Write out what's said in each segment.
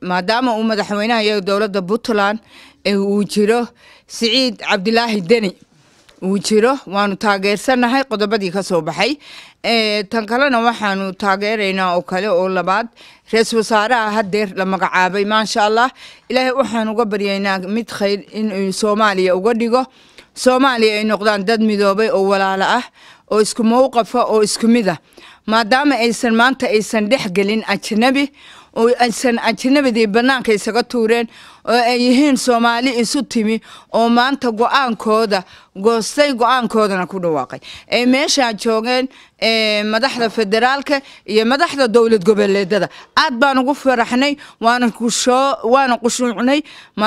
maadaama uu madaxweynaha iyo dowladda puntland uu jiro siciid cabdilaahi deni uu jiro waanu taageersannahay qodobadii ka soo baxay tan kalena waxaanu taageeraynaa oo kale oo labaad ra-iisul wasaaraha hadeer la magacaabay maasha allah ilaahay waxaan uga baryaynaa mid khayr in soomaaliya uga dhigo soomaaliya ay noqdaan dad midoobay oo walaalo ah oo isku mowqafa oo isku mid ah maadaama aysan maanta aysan dhex gelin ajnabi oo aysan ajnabidii bannaanka isaga tuureen oo ay yihiin soomaali isu timi oo maanta go-aankooda goostay go-aankoodana ku dhawaaqay ay meeshaa joogeen madaxda federaalka iyo madaxda dowlad goboleedada aad baan ugu faraxnay waana waana qushuucnay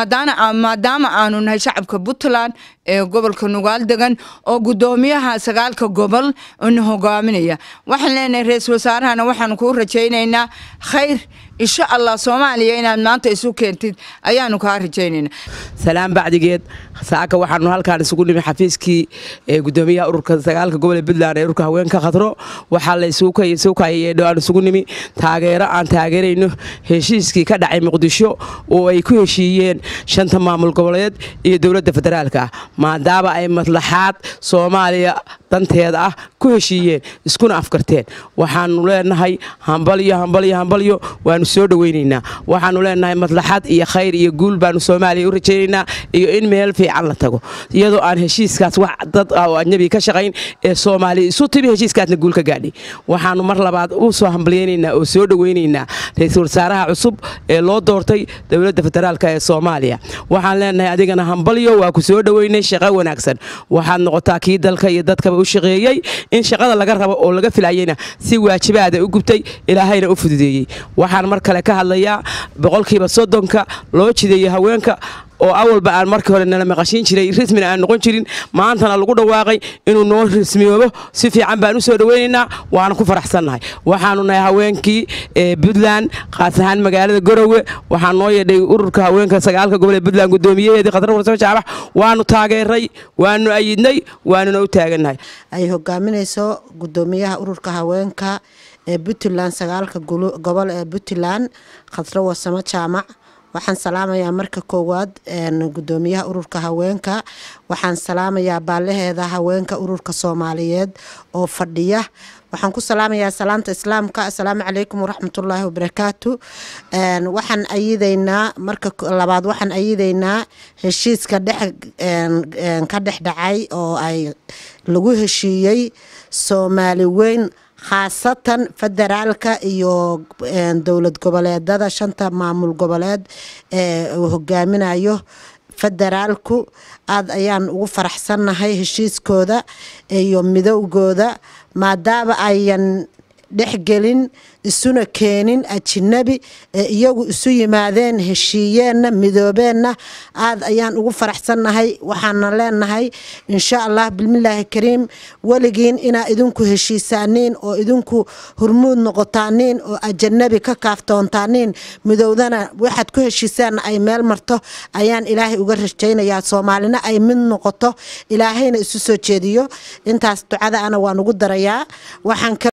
maadaama aanu nahay shacabka puntland ee gobolka nugaal degan oo gudoomiyaha sagaalka gobol na hogaaminaya waxaan leenahay ra-iisul wasaarahana waxaanu kuu rajaynaynaa khayr insha allah soomaaliya inaad maanta isu keentid ayaanu kaa rajaynayna salaan bacdigeed saaka waxaanu halkaan isugu nimi xafiiskii gudoomiyaha ururka sagaalka gobol ee puntland ee ururka haweenka khadro waxaa la isugu kayeedho aan isugu nimi taageero aan taageerayno heshiiskii ka dhacay muqdisho oo ay ku heshiiyeen shanta maamul goboleed iyo dowladda federaalka ah maadaama ay maslaxaad soomaaliya danteeda ah ku heshiiyeen iskuna afkarteen waxaanu leenahay hambalyo hambalyo hambalyo waanu soo dhoweynaynaa waxaanu leenahay maslaxad iyo khayr iyo guul baanu soomaaliya u rajaynaynaa iyo in meel fiican la tago iyadoo aan heshiiskaas wax dad ah oo ajnabi ka shaqayn ee soomaaliya isu timi heshiiskaasna guul ka gaadhay waxaanu mar labaad u soo hambalyaynaynaa oo soo dhoweynaynaa ra-iisul wasaaraha cusub ee loo doortay dowladda federaalka ee soomaaliya waxaan leenahay adigana hambalyo waa ku soo dhoweynay shaqo wanaagsan waxaad noqotaa kii dalka iyo dadkaba u shaqeeyey in shaqada laga rabo oo laga filayeyna si waajibaada u gubtay ilaahayna u fududeeyey waxaan mar kale ka hadlayaa boqolkiiba soddonka loo jideeyey haweenka oo awalba aan markii hore nala maqashiin jiray rismina aan noqon jirin maantana lagu dhawaaqay inuu noo rismiyoobo si fiican baan u soo dhoweynaynaa waana ku faraxsannahay waxaanu nahay haweenkii puntland qaas ahaan magaalada garowe waxaa noo yeedhay ururka haweenka sagaalka gobol ee puntland gudoomiyaheedii khadra warsamo jaabax waanu taageeray waanu ayidnay waanuna u taagannahay ay hogaaminayso gudoomiyaha ururka haweenka ee puntland sagaalka gobol ee puntland khadro warsamo jaamac waxaan salaamayaa marka koowaad gudoomiyaha ururka haweenka waxaan salaamayaa baalaheeda haweenka ururka soomaaliyeed oo fadhiya waxaan ku salaamayaa salaanta islaamka assalaamu calaykum waraxmatullaahi wabarakaatu waxaan ayideynaa marka labaad waxaan ayideynaa heshiiska dhex ka dhex dhacay oo ay lagu heshiiyey soomaali weyn khaasatan federaalka iyo dowlad goboleedada shanta maamul goboleed ee uu hogaaminayo federaalku aada ayaan ugu faraxsannahay heshiiskooda iyo midowgooda maadaama ayan dhexgelin isuna keenin ajinabi ee iyagu isu yimaadeen heshiiyeenna midoobeenna aad ayaan ugu faraxsannahay waxaana leenahay insha allah bilmilaahi kariim weligiin inaa idinku heshiisaaniin oo idinku hurmuud noqotaaniin oo ajanabi ka kaaftoontaaniin midowdana waxaad ku heshiisaanna ay meel marto ayaan ilaahay uga rajaynayaa soomaalina ay mid noqoto ilaahayna isu soo jeediyo intaas ducada ana waan ugu darayaa waxaan